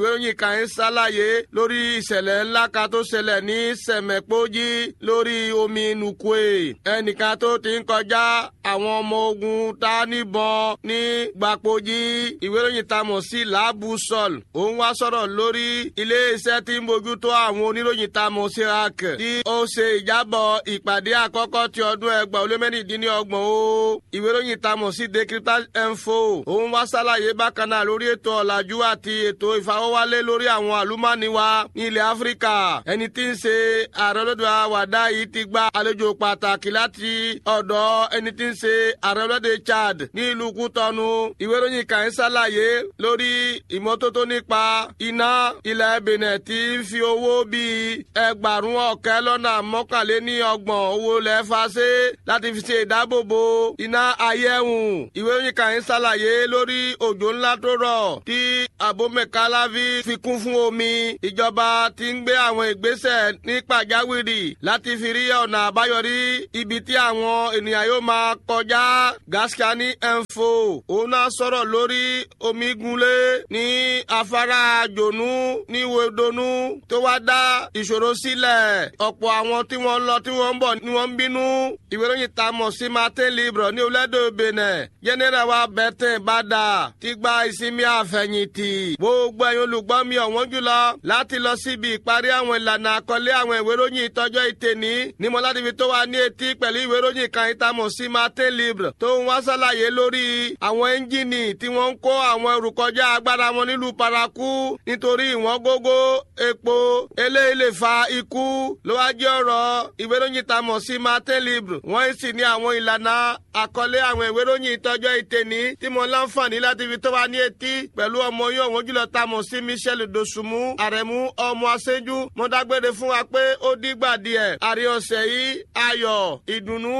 ìròyìn kan ń ṣàlàyé lórí ìṣẹ̀lẹ̀ ńlá kan tó ṣẹlẹ̀ ní sẹ̀mẹ̀pọ́jì lórí omi nùkúè ẹnìkan tó ti ń kọjá àwọn ọmọ ogun ta níbọn ní gbàpọ́jì ìwé ìròyìn ta mọ̀ sí làbù sọ̀l òun wá sọ̀rọ̀ lórí ilé-iṣẹ́ tí ń bójútó àwọn oníròyìn ta mọ̀ sí rak tí ó ṣe ìjábọ̀ ìpàdé àkọ́kọ́ ti ọdún ẹgbàá ó lé mẹ́rìndínlọ́gbọ̀n o ìwé ìròyìn ta mọ̀ sí decryptage info òun wá ṣàlàyé bákan náà lórí ètò ọ̀làjú àti ètò ìfawọ́wálé lórí àwọn àlùmọ́ọ́nì wa ní ilẹ̀ áfíríkà ẹni tí ń ṣe ààrẹ olódò àwàdà yìí ti gba àlejò pàtàkì láti ọ̀dọ̀ ẹni tí ń ṣe ààrẹ olódò chad ní ìlú kútọ́nu ìwé ìròyìn kan ń ṣàlàyé lórí ìmọ́tótó nípa iná ilẹ̀ benin tí ń fi owó bíi ẹgbàrún ọ̀kẹ́ lọ́nà mọ́kànléní ọgbọ̀n owó lẹ́fà ṣe láti fi ṣe ìdáàbòbò iná ayéhùn ìwé ìròyìn kan ń ṣàlàyé lórí òjò ńlá tó rọ̀ tí abomekalavi fi kún fún omi ìjọba ti ń gbé àwọn ìgbésẹ̀ ní pàjáwìrì láti fi rí ọ̀nà àbáyọrí ibi tí àwọn ènìyàn yóò máa kọjá gaskiani info òun náà sọ̀rọ̀ lórí omi gunlé ní afárá jònú ní wedonu tó wá dá ìṣòro sílẹ̀ ọ̀pọ̀ àwọn tí wọ́n ń lọ tí wọ́n ń bọ̀ ni wọ́n ń bínú ìwé ìròyìn tá a mọ̀ sí martin libre ní orílẹ̀-èdè benin jẹ́nẹ́rà wa bẹ́tẹ̀ bàdà ti gba ìsinmi àfẹ̀yìntì gbogbo ẹ̀yin olùgbọ́ mi ọ̀wọ́n jùlọ láti lọ síbi ìparí àwọn ìlànà àkọlé àwọn ìwé ìròyìn ìtọ́jọ́ ìtẹ̀ní ní mọ́ládìbí tó wà ní etí pẹ̀lú ìwé ìròyìn kan ìtamọ̀ sí martin libre tó ń wá sàlàyé lórí àwọn ẹ́ńjìnì tí wọ́n ń kó àwọn ẹrù kọjá agbára wọn nílùú paraku nítorí ìwọ̀n gógó epo eléyìí lè fa ikú ló wá jẹ́ ọ̀rọ̀ ìwé ìròyìn tamọ̀ sí martin libre wọ́n sì ní àwọn ìlànà àkọlé àwọn ìwé ìròyìn ìtọ́jọ́ ìtẹ̀ní tí mo láǹfààní láti fi tó wà ní etí pẹ̀lú ọmọ yín ọ̀wọ́n jùlọ tamọ̀ sí michel dosunmu àrẹ̀mú ọmọ aṣẹ́jú mo dágbére fún wa pé ó dígbà díẹ̀ àrí ọ̀sẹ̀ yìí ayọ̀ ìdùnnú